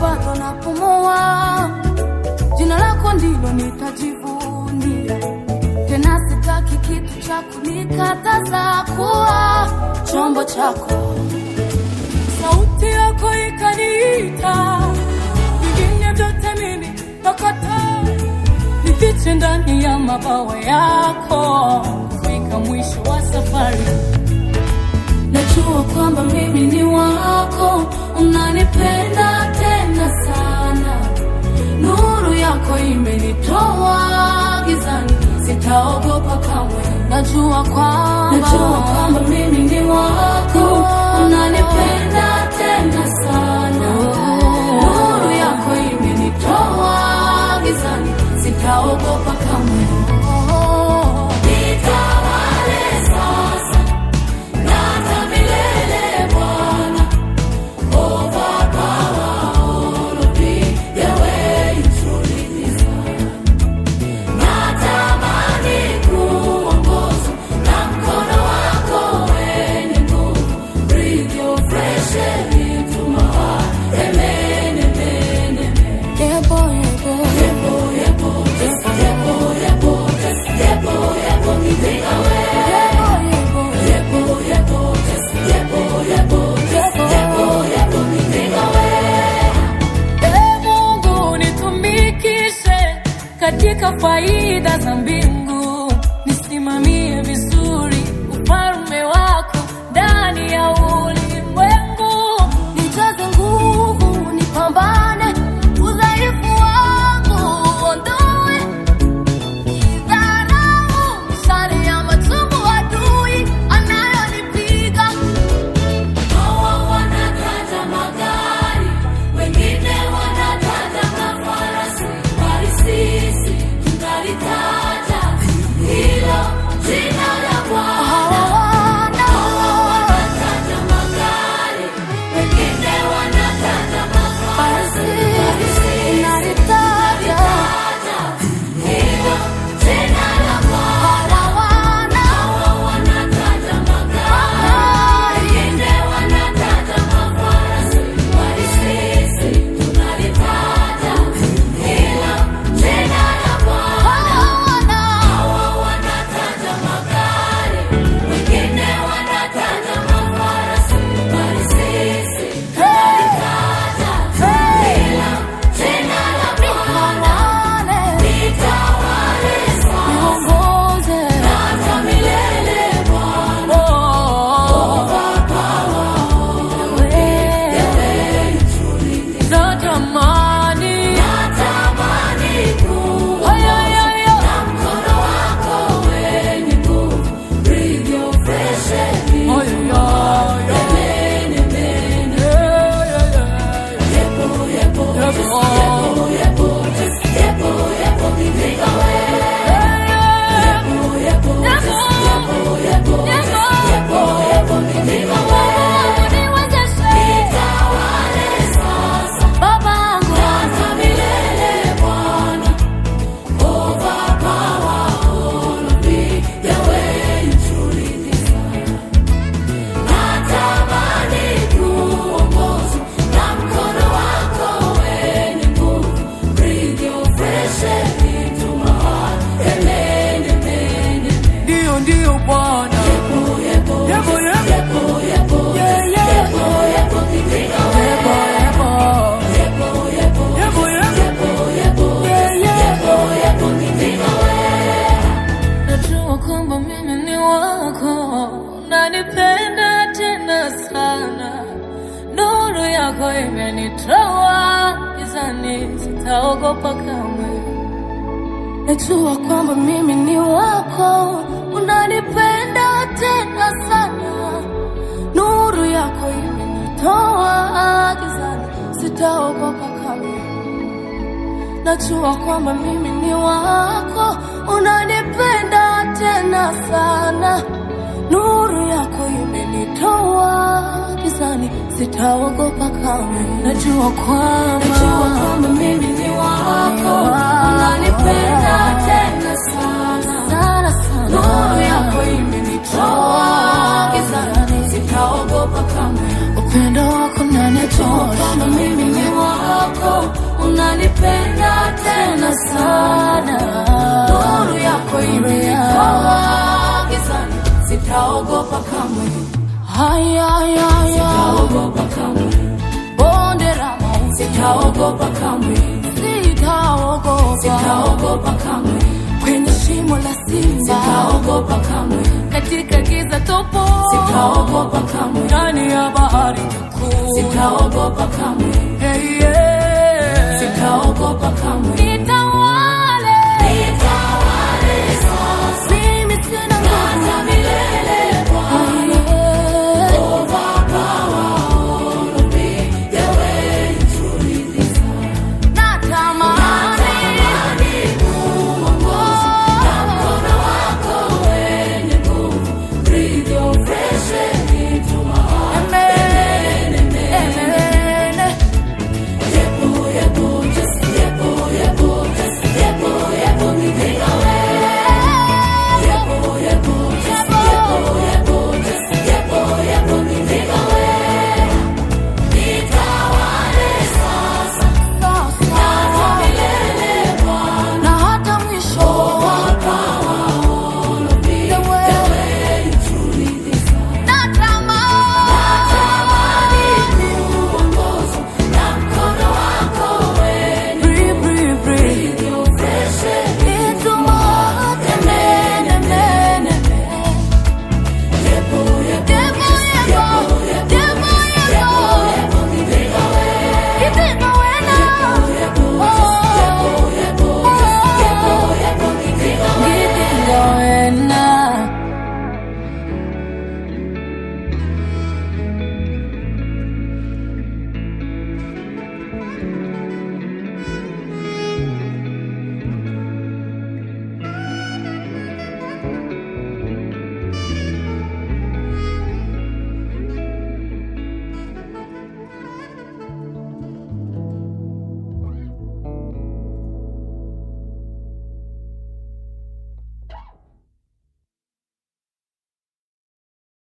bado napumua, jina lako ndilo nitajivunia. Tena sitaki kitu cha kunikataza kuwa chombo chako. Sauti yako ikaniita, vingine vyote mimi nakataa, nifiche ndani ya mabawa yako, kufika mwisho wa safari. Najua kwamba mimi ni wako, unanipenda tena sana. Nuru yako imenitoa gizani, sitaogopa kamwe. Najua kwamba najua kwamba mimi ni wako, unanipenda tena sana. Nuru yako imenitoa gizani, sitaogopa kamwe. Nitawale sasa na hata milele Bwana. Ee Mungu nitumikishe katika faida za mbingu, nisimamie vizuri ufalme wako ndani ya ulimwengu, nijaze nguvu, nipambane udhaifu wangu uondoe, idharau mishale ya machungu adui anayonipiga Hawa wanataja magari, wengine wanataja mafarasi, bali sisi tunalitaja hilo jina la Bwana. Hawa wanataja magari, wengine wanataja mafarasi, bali sisi tunalitaja hilo jina la Bwana. Hawa wanataja magari, wengine wanataja mafarasi, bali sisi tunalitaja hilo jina la Bwana. Hawa wanataja magari, wengine wanataja mafarasi, bali sisi tunalitaja hilo jina la Bwana. Nitawale sasa na hata milele Bwana. Natamani Haya, haya, haya. Haya, Ndio, ndio Bwana. Yebo, yebo. Yeah, yeah. Yebo, yebo. Yeah, yeah. Najua kwamba mimi ni wako, unanipenda tena sana. Nuru yako imenitoa gizani, sitaogopa kamwe. Najua kwamba mimi ni wako, unanipenda tena sana. Nuru yako imenitoa gizani, sitaogopa kamwe. Najua kwamba mimi ni wako, unanipenda tena sana. Nuru yako imenitoa gizani, sitaogopa kamwe. Najua kwamba najua kwamba mimi ni wako, unanipenda tena sana sana sana. Nuru yako imenitoa gizani, sitaogopa kamwe. Upendo wako unanitosha, mimi ni wako wako unanipenda tena sana. Nuru yako imenitoa gizani, sitaogopa kamwe, Haya, haya, haya. sitaogopa kamwe, Bonde la mauti sitaogopa kamwe, sitaogopa. sitaogopa kamwe, Kwenye shimo la simba sitaogopa kamwe, katika giza topo sitaogopa kamwe, ndani ya bahari kuu sitaogopa kamwe,